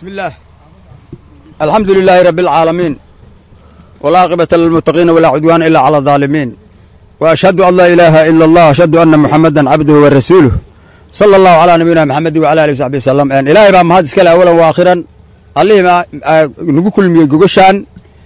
بسم الله الحمد لله رب العالمين والعاقبة للمتقين ولا عدوان إلا على الظالمين وأشهد أن لا إله إلا الله وأشهد أن محمدا عبده ورسوله صلى الله على نبينا محمد وعلى آله وصحبه وسلم أن إلهي بقى مهد إسكال أولا وآخرا الله ما نقول كل مية جوجشان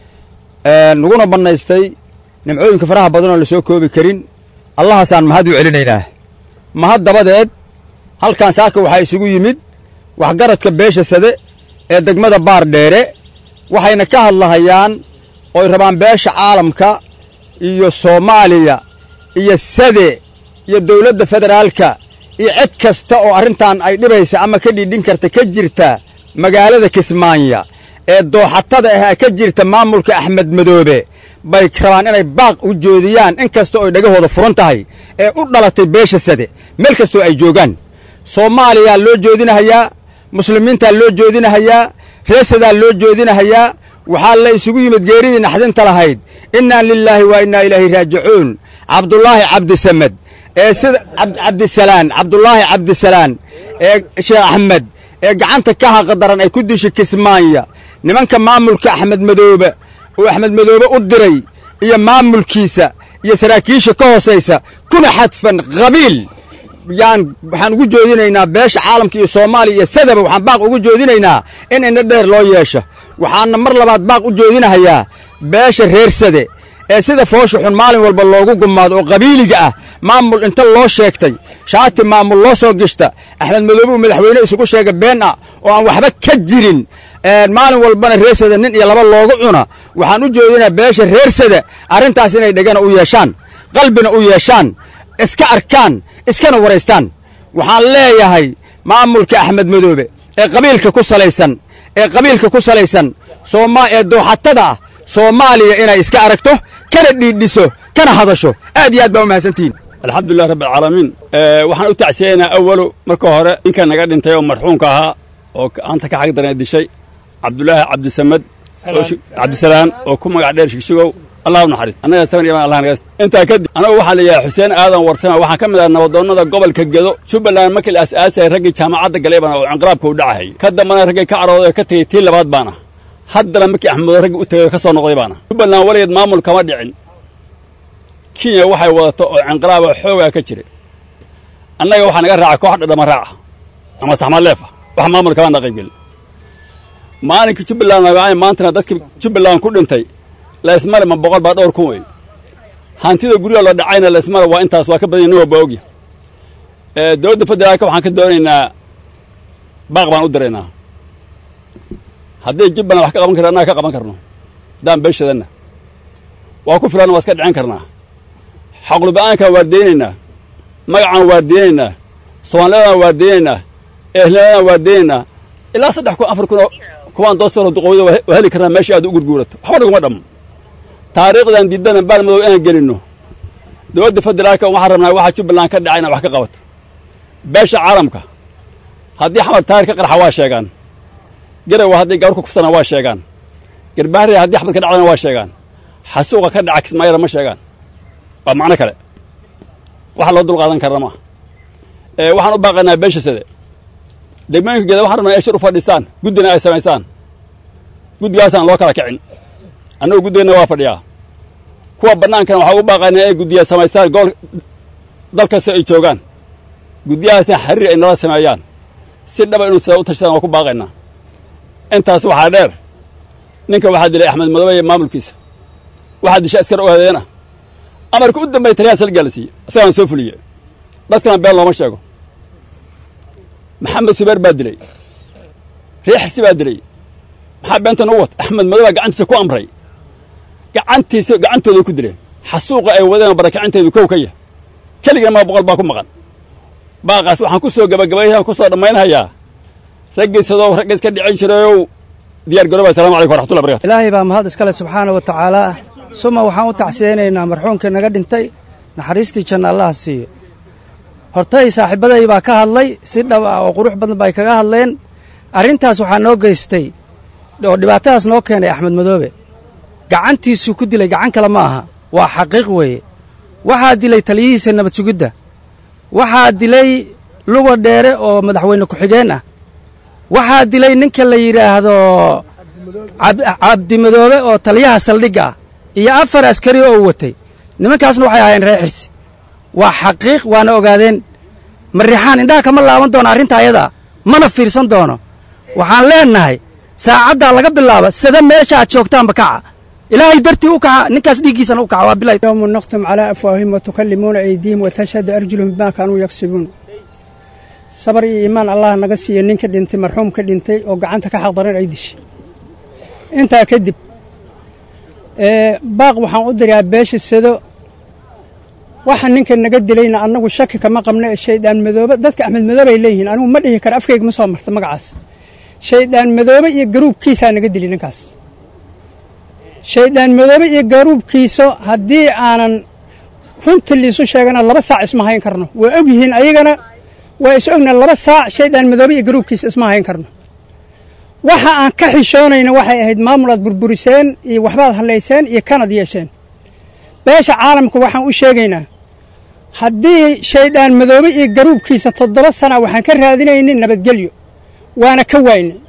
نقولنا بنايستي نمعوين كفراها بدنا لسوق كوبي كرين الله سان مهد وعلينا مهد دبدت هل كان ساكو وحي سوق يمد waxgaradka beesha sade ee degmada baar dheere waxayna ka hadlahayaan ooy rabaan beesha caalamka iyo soomaaliya iyo sade iyo dawladda federaalka iyo cid kasta oo arrintan ay dhibaysa ama ka dhiidhin karta ka jirta magaalada kismaanya ee dooxatada ah ka jirta maamulka axmed madoobe bay rabaan inay baaq u joodiyaan in kasta ooy dhagahooda furan tahay ee u dhalatay beesha sade meel kastoo ay joogaan soomaaliyaa loo joodinahayaa muslimiintaa loo joodinahayaa reesadaa loo joodinahayaa waxaa la isugu yimid geeridii naxdinta lahayd innaa lilaahi wa innaa ilaahi raajicuun cabdulaahi cabdisamed ee sida cabdisalaan cabdulaahi cabdisalaan ee sheekh axmed ee gacanta ka haqadaran ay ku dishay kismaanya nimanka maamulka axmed madoobe uu axmed madoobe u diray iyo maamulkiisa iyo saraakiisha ka hoosaysa kuna xadfan qabiil yaan waxaan ugu joodinaynaa beesha caalamka iyo soomaaliya iyo sadaba waxaan baaq ugu joodinaynaa in indho dheer loo yeesho waxaana mar labaad baaq u joodinahayaa beesha reer sade ee sida foosha xun maalin walba loogu gumaado oo qabiiliga ah maamul inta loo sheegtay shaati maamul loo soo gishta axmed madoobe uu madaxweyne isugu sheega been ah oo aan waxba ka jirin maalin walbana reer sade nin iyo laba loogu cuna waxaan u joodinaa beesha reer sade arrintaas inay dhegana u yeeshaan qalbina u yeeshaan iska arkaan iskana waraystaan waxaan leeyahay maamulka axmed madoobe ee qabiilka ku salaysan ee qabiilka ku salaysan sooma ee dooxatada ah soomaaliya inay iska aragto kana dhiidhiso kana hadasho aad iyo aad baa u mahadsantihiin alxamdulilah rabbi alcaalamiin waxaan u tacsiyaynaa awalu marka hore ninka naga dhintay oo marxuumka ahaa oo anta ka xag darana dishay cabdulaahi cabdisamed cabdisalaan oo ku magac dheer shigshigow allah u naxariis annaga saban iman allah naga intaa kadib anagu waxaa la yidhaha xuseen aadan warsame waxaan ka mid ahaa nabadoonnada gobolka gedo jubbaland markii la asaasayay raggii jaamacadda galay baan oo inqilaabka u dhacahayay ka dambana raggay ka carooday oo ka tegey tii labaad baana haddana markii axmedo raggii u tegay oo ka soo noqday baana jubbaland weligeed maamul kama dhicin kenya waxay wadato oo cinqilaaba xoogaa ka jiray annaga waxaa naga raaca koox dhadhama raaca ama saxmaleefa wax maamul kama na qaybgelin maalinkii jubbaland nagaay maantana dadkii jubbaland ku dhintay laysmale ma boqol baa dhowr kun wey hantida guryaha la dhacayna laysmale waa intaas waa ka badanya nin walba ogya dowladda federaalka waxaan ka doonaynaa baaq baan u diraynaa hadday jubbaland wax ka qaban kara annaga ka qaban karno haddaan beeshadanna waa ku filanna waa iska dhicin karnaa xaqluba'aankan waa deynaynaa magacan waa deynaynaa soomaaliyadana waa deynaynaa ehliyadan waa deynaynaa ilaa saddex kun afar kun oo kuwaan doostaro duqowda waa heli karnaa meeshii aad u gurguurato waxba naguma dhammo taariikhdan diidana baalmadow inaan gelinno dowladda federaalka waxaan rabnaa waxa jubbaland ka dhacay inaan wax ka qabato beesha caalamka haddii xamar taarikh ka qarxa waa sheegaan garowa haddii gabar ku kufsana waa sheegaan garbaharya haddii xabad ka dhacdana waa sheegaan xasuuqa ka dhaca kismaayara ma sheegaan waa macno kale waxa loo dulqaadan karna maaha waxaan u baaqaynaa beesha sade degmooyinka geeda waxaan rabnaa inay shir u fadhiistaan guddina ay samaysaan guddigaasaan loo kala kicin annagu guddigeenna waa fadhiyaa kuwa bannaankana waxaa ugu baaqaynaa inay guddiya samaystaan gobol dal kasta ay joogaan guddiyahaasna xiriir ay nala sameeyaan si dhaba inuu sida u tashadaan waa ku baaqaynaa intaas waxaa dheer ninka waxaa dilay axmed madoobe iyo maamulkiisa waxaa disha askar ogadeena amarka u dambey taliyaha salgaa la siiye isagaan soo fuliye dadkana been looma sheego maxamed subeer baa dilay riixsi baa dilay maxaa beentan u wat axmed madooba gacantiisa ku amray gacantiisa gacantooday ku dileen xasuuqa ay wadeen barakacinteedu kow ka yah keligana maa boqol baa ku maqan baaqaas waxaan ku soo gabagabayaan ku soo dhammaynhayaa raggiisadoo raggiis ka dhicin jirayow diyaar garooba assalamu calaykum waraxmatullahi barakatu ilaahay baa mahad iskale subxaana wa tacaala suma waxaan u tacsiyaynaynaa marxuumkii naga dhintay naxariistii janna allaha siiyo hortay saaxiibbaday baa ka hadlay si dhab ah oo qurux badan bay kaga hadleen arrintaas waxaa noo geystay oo dhibaatadaas noo keenay axmed madoobe gacantiisuu ku dilay gacan kale ma aha waa xaqiiq weeye waxaa dilay taliyihiisa nabad sugidda waxaa dilay luga dheere oo madaxweyne ku-xigeen ah waxaa dilay ninka la yidhaahdo cabdimadoobe oo taliyaha saldhigga ah iyo afar askari oo watay nimankaasna waxay ahaayeen reer xirsi waa xaqiiq waana ogaadeen marrixaan indhaha kama laaban doono arrinta ayadaa mana fiirsan doono waxaan leennahay saacaddaa laga bilaaba sida meesha aad joogtaanba kaca ilaahay dartii u kaca ninkaas dhiiggiisana u kaca waa bilay يوم نختم على أفواههم وتكلمون أيديهم وتشهد أرجلهم بما كانوا يكسبون صبر iyo iimaan allah naga siiyo ninka dhintay marxuumka dhintay oo gacanta ka xaqdaran ay dishay intaa kadib baaq waxaan u dirayaa beesha sado waxa ninka naga dilayna annagu shaki kama qabna ee shaydaan madoobe dadka axmed madoobe ay leeyihiin anigu ma dhihi karo afkayga ma soo marta magacaas shaydaan madoobe iyo garuubkiisaa naga dilay ninkaas shaydaan madoobe iyo garuubkiisa haddii aanan runta liisu sheegana laba saac isma hayn karno waa og yihiin ayagana waa is ogna laba saac shaydaan madoobe iyo garuubkiisa isma hayn karno waxa aan ka xishoonayna waxay ahayd maamul aad burburiseen iyo waxbaad hallayseen iyo kanad yeesheen beesha caalamka waxaan u sheegaynaa haddii shaydaan madoobe iyo garuubkiisa toddoba sana waxaan ka raadinaynay nabadgelyo waana ka waynay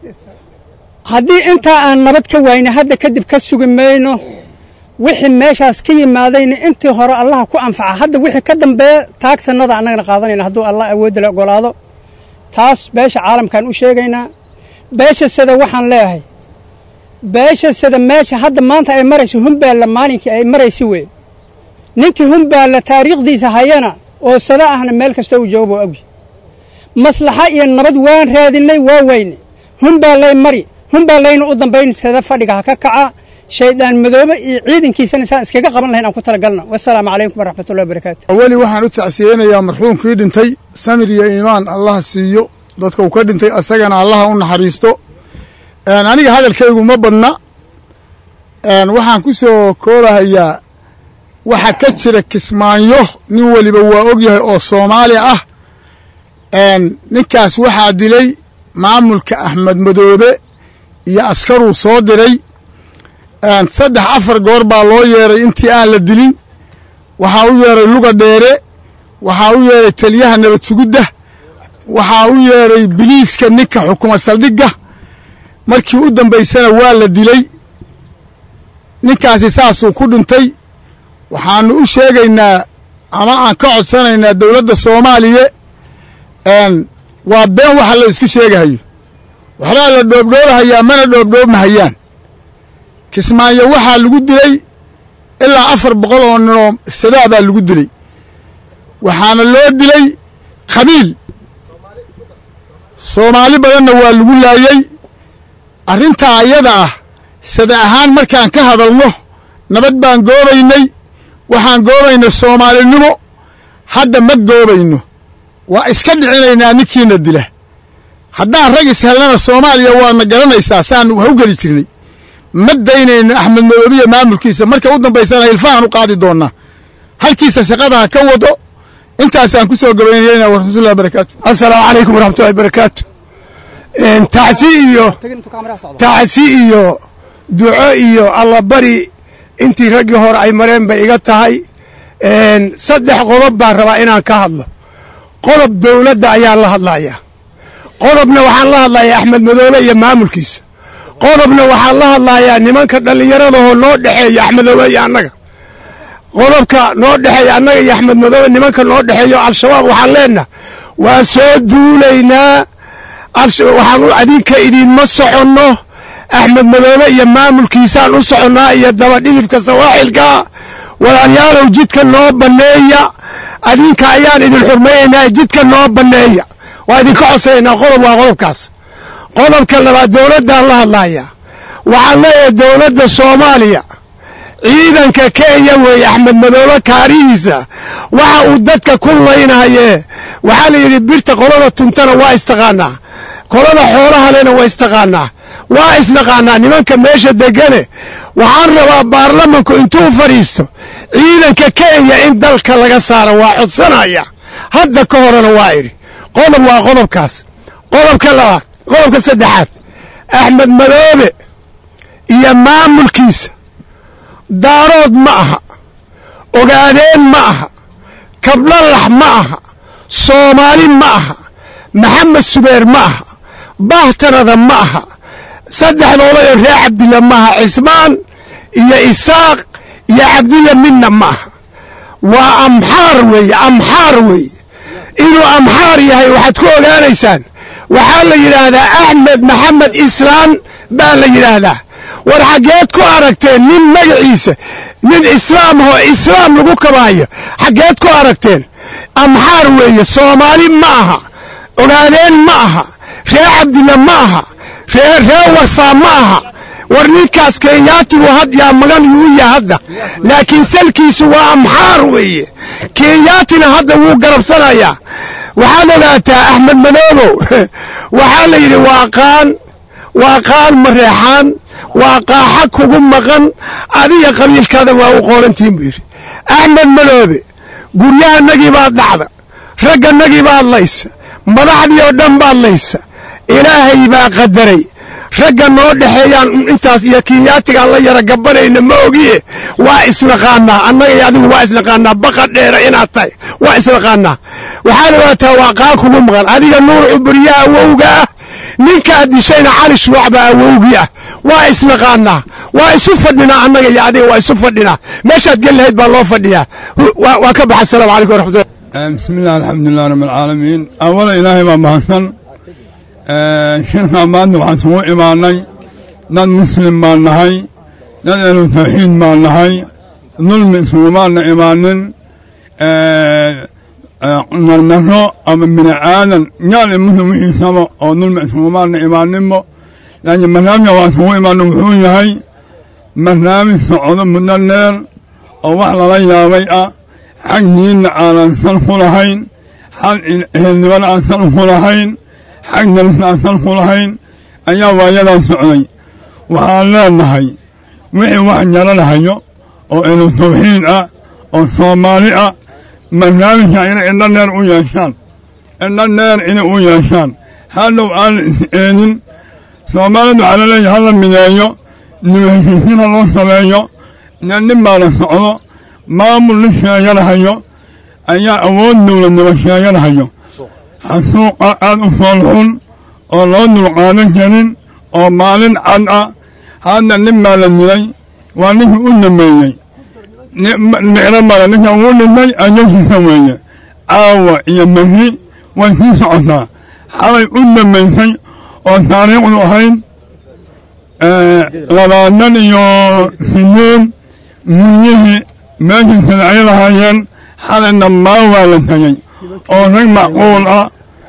haddii intaa aan nabad ka waynay hadda kadib ka sugi mayno wixii meeshaas ka yimaadayna intii hore allaha ku anfaca hadda wixii ka dambeeya taagtanada annagana qaadanayna hadduu allah awoodda la ogolaado taas beesha caalamkaan u sheegaynaa beesha sada waxaan leeyahay beesha sada meesha hadda maanta ay marayso humbaalla maalinkii ay maraysi wey ninkii humbaalla taariikhdiisa hayana oo sada ahna meel kasta uu joogo buu ogyi maslaxa iyo nabad waan raadinay waa weyne humbaallay mari humbaallayna u dambayn sada fadhiga ha ka kaca shaydaan madoobe iyo ciidankiisana saan iskaga qaban lahayn aan ku talagalna wasalaamu calaykum waraxmatullahi wabarakaatu awali waxaan u tacsiyeynayaa marxuumkii dhintay samir iyo iimaan allaha siiyo dadka uu ka dhintay asagana allaha u naxariisto aniga hadalkaygu ma badna waxaan ku soo koobahayaa waxa ka jira kismaanyo nin weliba waa og yahay oo soomaali ah ninkaas waxaa dilay maamulka axmed madoobe iyo askaruu soo diray saddex afar goor baa loo yeeray intii aan la dilin waxaa u yeeray luga dheere waxaa u yeeray taliyaha nabad sugudda waxaa u yeeray biliiska ninka xukuma saldhigga markii u dambaysana waa la dilay ninkaasi saasuu ku dhintay waxaannu u sheegaynaa ama aan ka codsanaynaa dowladda soomaaliya waa been waxa la isku sheegahayo waxbaa la dhoobdhoobahayaa mana dhoobdhoobmahayaan kismaayo waxaa lagu dilay ilaa afar boqol oo ninoo sadaa baa lagu dilay waxaana loo dilay khabiil soomaali badanna waa lagu laayey arrintaa ayada ah sada ahaan markaan ka hadalno nabad baan goobaynay waxaan goobaynay soomaalinimo hadda ma goobayno waa iska dhicinaynaa ninkiina dila haddaan rag ishelnana soomaaliya waadna garanaysaa saan wax u geli jirnay ma daynayno axmed madoobiya maamulkiisa marka u dambaysana hilfahan u qaadi doonnaa halkiisa shaqadaha ka wado intaasaan ku soo gabaynayna waraxmatullahi barakaatu assalaamu calaykum waraxmatullahi barakaatu tacsi iyo tacsi iyo duco iyo allabari intii raggii hore ay mareen bay iga tahay saddex qodob baan rabaa inaan ka hadlo qodob dawladda ayaan la hadlayaa qodobna waxaan la hadlayaa axmed madoobe iyo maamulkiisa qodobna waxaan la hadlayaa nimanka dhallinyaradahoo noo dhexeeya axmed madoobe iyo annaga qodobka noo dhexeeya annaga iyo axmed madoobe nimanka noo dhexeeyo al-shabaab waxaan leenaha waa soo duulaynaa waxaan u adinka idiinma soconno axmed madoobe iyo maamulkiisaan u soconnaa iyo dabadhilifka sawaaxilka walaalyaalow jidka noo banneeya adinka ayaan idin xurmaynaynaa jidka noo banneeya waa idinka codsanaynaa qodob waa qodobkaas qodobka labaad dowladdaan la hadlayaa waxaan leeyahay dowladda soomaaliya ciidanka kenya weeye axmed madoobe kaarihiisa waxa uu dadka ku laynahayee waxaa la yidhi birta qolada tuntana waa istaqaanaa qolada xoolaha lena waa istaqaanaa waa isnaqaanaa nimanka meesha degane waxaan rabaa baarlamanku intuu fadhiisto ciidanka kenya in dalka laga saaro waa codsanaya hadda ka horena waa idhi qodob waa qodobkaas qodobka labaad qodobka saddexaad axmed madoobe iyo maamulkiisa daarood ma aha ogaadeen ma aha kablalax ma aha soomaali ma aha maxamed subeer ma aha baahtanada ma aha saddexdoodayoo reer cabdilla maaha cismaan iyo isaaq iyo cabdilla midna ma aha waa amxaar weeye amxaar weeye inuu amxaar yahay waxaad ku ogaanaysaan waxaa la yidhaahdaa axmed maxamed islaan baa la yidhaahdaa war xaggeed ku aragteen nin magaciisa nin islaam ahoo islaam lagu kabaayo xaggeed ku aragteen amxaar weeye soomaali ma aha ogaadeen ma aha reer cabdilla ma aha ree ree warfaa ma aha war ninkaas kenyaatigu had yaa magan yuu yaha hadda laakiin salkiisu waa amxaar weeye kenyaatina hadda wuu garabsanayaa waxaad ogaataa axmed madoobow waxaa la yidhi waa qaan waa qaan mareexaan waa qaaxa kugu maqan adiga qabiilkaada waa u qoorantiin buu yidhi axmed madoobe guryahanagii baad dhacda ragganagii baad laysa madaxdii oo dhan baad laysa ilaahay baa qadaray ragga noo dhexeeyaan intaas iyo kinyaatigaan la yara gabanayna ma ogiye waa isnaqaanaa annaga iyo adigu waa isnaqaanaa baqa dheera inaad tahay waa isnaqaanaa waxaad ogaataa waa qaan kugu maqan adiga nuucu buryaa awowga ah ninkaad dishayna cali shuwac baa awowgii ah waa isnaqaanaa waa isu fadhinaa annaga iyo adiga waa isu fadhinaa meeshaad gel lahayd baa loo fadhiyaa waa ka baxa asalaamu calaykum waraxmatullah bismi illah alxamdulilah rabb alcaalamiin awala ilaahay baa mahadsan shirkaa maanta waxaan isugu imaanay dad muslim baan nahay dad ahlu tawxiid baan nahay dulmi isugumaana imaanin nardaro ama bini aadan yaal i muslim wixiisaba oo dulmi isugumaana imaaninbo laakiin barnaamijka waa isugu imaana wuxuu yahay barnaamij socdo muddo dheer oo wax lala yaabay ah xag diinna aanan sal ku lahayn xag ehelnimana aan sal ku lahayn xag darisna aan sal ku lahayn ayaa waayadaa socday waxaan leenahay wixii wax jaranahayo oo elu tawxiid ah oo soomaali ah barnaamijka inay indho dheer u yeeshaan indho dheer inay u yeeshaan hadhow aan la is eedin soomaalida waxaa laleeyahay hala mideeyo nima heshiisiin ha loo sameeyo nin baa la socdo maamul la sheeganahayo ayaa awood dowladnimo sheeganahayo xasuuqa aad u foolxun oo loo dulqaadan karin oo maalin cad ah hadda nin baa la dilay waa ninkii u dambeeyey micno male ninka ugu dhintay ajasiisa weeye caawa iyo berri way sii socotaa xalay u dambaysay oo taariikhdu ahayd labaatan iyo sideed guryihii meeshii sadacyo lahaayeen xalay dhammaan waa la tegey oo rag macquul ah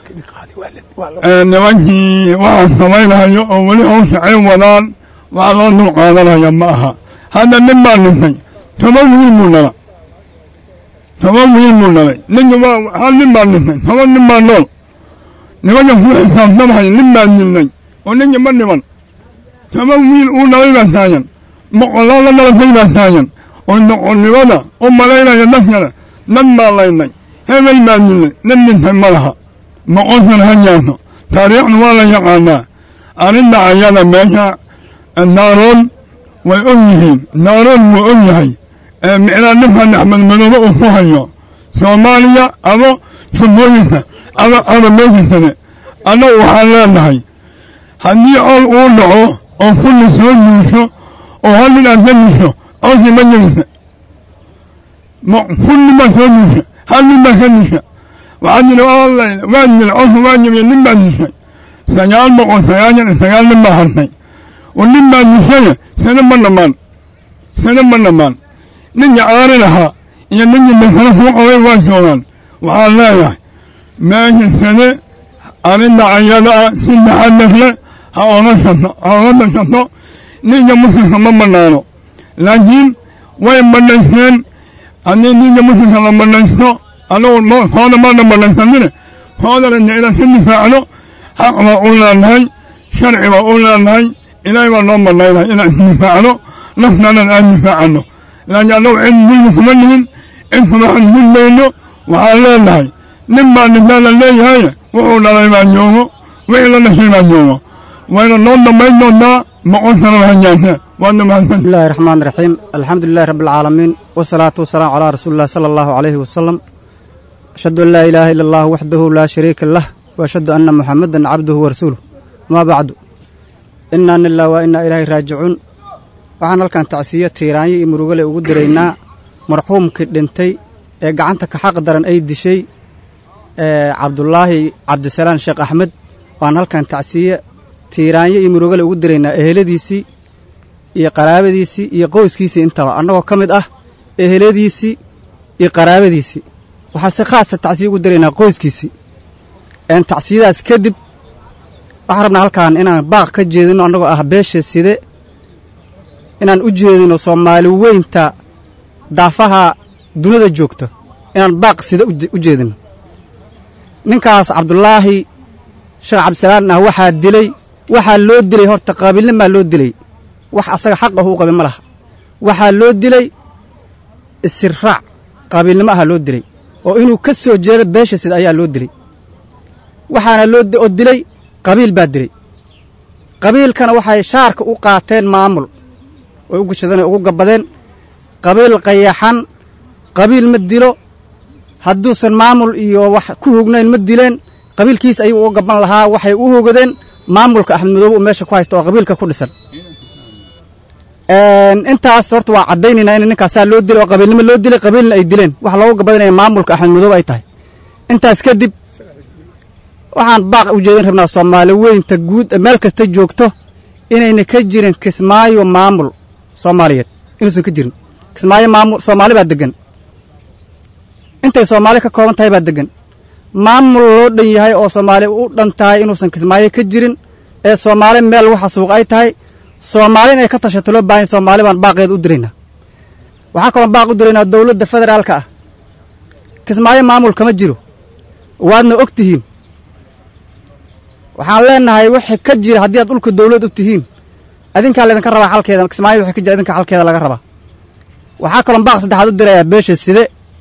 nimankii waxaa samaynahayo oo weli hawsha ay wadaan wax loo dul qaadanaya ma aha hadda nin baa dhintay toban wiil buu dhala toban wiil buu dhalay ninki hal nin baa dhintay toban nin baa nool nimanka ku xisaabtamhay nin baa dilnay oo ninki ma dhiman toban wiil uu dhalay baa taagan boqolaal la dhalatay baa taagan oo doqonnimada u malaynaya dadkana dad baa laynay hebel baa dilnay nin dhintay ma laha boqolkan ha jaarto taariikhdu waa la yaqaanaa arrinta ayada meesha daarood way og yihiin daarood wuu og yahay ee micnaa ninkan axmed madoobe uu ku hayo soomaaliya ama jubbooyinka ama ama meesha sare annagu waxaan leenahay haddii col uu dhaco oo kulli soo duusho oo hal nin aad ka disho colkii ma jebisa kulli baa soo duusha hal nin baa ka disha waxaa jira waa jira colka waa jebiya nin baa dishay sagaal boqol sagaashan iyo sagaal nin baa hartay oo nin baa dishaya sane ma dhammaan sane ma dhammaan ninka aari lahaa iyo ninkii dankana kuu qabay waa joogaan waxaan leeyahay meesha sane arrinta ayada ah si taxadar leh ha oga shato ha oga dashato ninka muslimka ma bannaano laakiin way badhaysteen haddii ninka muslimka la badhaysto anagu kooda maana badhaysanine koodana de inaan ka difaacno xaq baa u leenahay sharci baa u leenahay ilaahay baa noo badhaynahay inaan isdifaacno naftaanan aan difaacano laakiin annagu cid dulmi kuma nihin cid kuma xadgudbayno waxaan leenahay nin baa dhintaa la leeyahay wuxuu dhalay baa joogo wixii la dhashay baa joogo wayna noo dambayn doontaa boqol sanaba ha jaartee waadna mahadsan بسم الله الرحمن الرحيم الحمد لله رب العالمين والصلاة والسلام على رسول الله صلى الله عليه وسلم أشهد أن لا إله إلا الله وحده لا شريك له وأشهد أن محمدا عبده ورسوله amaa bacdu innaa lilah waa innaa ilaahay raajicuun waxaan halkan tacsiyo tiiraanyo iyo murugale ugu diraynaa marxuumkii dhintay ee gacanta ka xaq daran ay dishay cabdulaahi cabdisalaan sheekh axmed waan halkan tacsiye tiiraanyo iyo murugale ugu diraynaa eheladiisii iyo qaraabadiisii iyo qoyskiisii intaba annagoo ka mid ah eheladiisii iyo qaraabadiisii waxaan si khaasa tacsiye ugu diraynaa qoyskiisii een tacsiyadaas kadib waxaan rabnaa halkaan inaan baaq ka jeedino annagoo ah beesha side inaan u jeedino soomaali weynta daafaha dunida joogta inaan baaq sida u jeedino ninkaas cabdulaahi sheekh cabdisalaan ah waxaa dilay waxaa loo dilay horta qaabiilnimaa loo dilay wax asaga xaq ah uu qabin ma laha waxaa loo dilay isirraac qaabiilnimo ahaa loo dilay oo inuu ka soo jeedo beesha sida ayaa loo dilay waxaana loo oo dilay qabiil baa dilay qabiilkana waxay shaarka u qaateen maamul way u gashadeen ugu gabbadeen qabiil qayaxan qabiil ma dilo hadduusan maamul iyo wax ku hognayn ma dileen qabiilkiis ayuu uga gabban lahaa waxay u hogadeen maamulka axmed madoobe uu meesha ku haysta oo qabiilka ku dhisan intaas horta waa caddaynaynaa in ninkaasaa loo dilay oo qabiilnimo loo dilay qabiilna ay dileen wax loogu gabadanaya maamulka axmed madoobe ay tahay intaas kadib waxaan baaq u jeedin rabnaa soomaali weynta guud meel kasta joogto inayna ka jirin kismaayo maamul soomaaliyeed inuusan ka jirin kismaayo maamul soomaali baa deggan intay soomaali ka kooban tahay baa deggan maamul loo dhan yahay oo soomaali u dhan tahay inuusan kismaayo ka jirin ee soomaali meel lagu xasuuq ay tahay soomaali inay ka tashato loo baahan soomaali baan baaqeeda u diraynaa waxaa kaloon baaq u diraynaa dawladda federaalka ah kismaayo maamul kama jiro waadna og tihiin waxaan leenahay wixii ka jira haddii aad dhulka dawlad u tihiin adinkaa laydinka rabaa xalkeeda kismaayo wixii ka jira idinka xalkeeda laga rabaa waxaa kaloon baaq saddexaad u dirayaa beesha side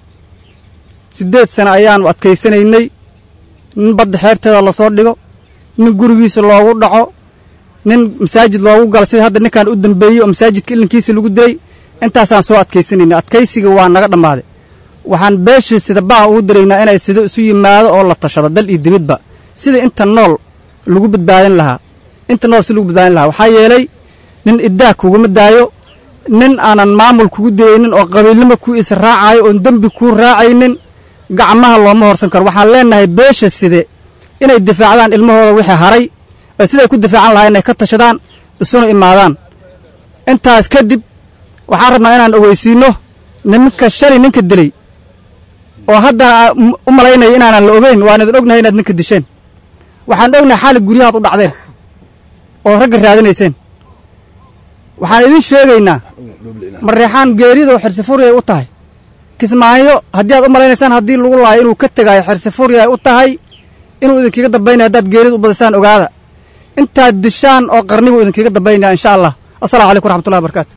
siddeed sano ayaanu adkaysanaynay nin badda xeebteeda lasoo dhigo nin gurigiisa loogu dhaco nin masaajid loogu galo sida hadda ninkan u dambeeyey oo masaajidka ilinkiisa lagu dilay intaasaan soo adkaysanaynay adkaysiga waa naga dhammaaday waxaan beeshii sida baaq ugu diraynaa inay sida isu yimaado oo la tashado dal iyo dibidba sida inta nool lagu badbaadin lahaa inta nool si lagu badbaadin lahaa waxaa yeelay nin iddaah kuguma daayo nin aanan maamul kugu dilaynin oo qabiilnimo ku israacayo oon dembi kuu raacaynin gacmaha looma horsan karo waxaan leenahay beesha side inay difaacdaan ilmahooda wixii haray oo siday ku difaacan lahaa inay ka tashadaan isuna imaadaan intaas kadib waxaan rabnaa inaan ogeysiinno nimanka shalay ninka dilay oo hadda u malaynaya inaanan la ogeyn waan idin ognahay inaad ninka disheen waxaan ognahay xaali guryahaad u dhacdeen oo ragga raadinayseen waxaan idin sheegaynaa mareexaan geeridoo xirsifuri ay u tahay kismaayo haddii aad u malaynaysaan haddii lagu laayo inuu ka tegaayo xirsifuri ay u tahay inuu idinkaga dambaynaya haddaad geerida u badisaan ogaada intaad dishaan oo qarnibuu idinkaga dambaynaya insha allah assalamu calaykum raxmatullahi barakaatu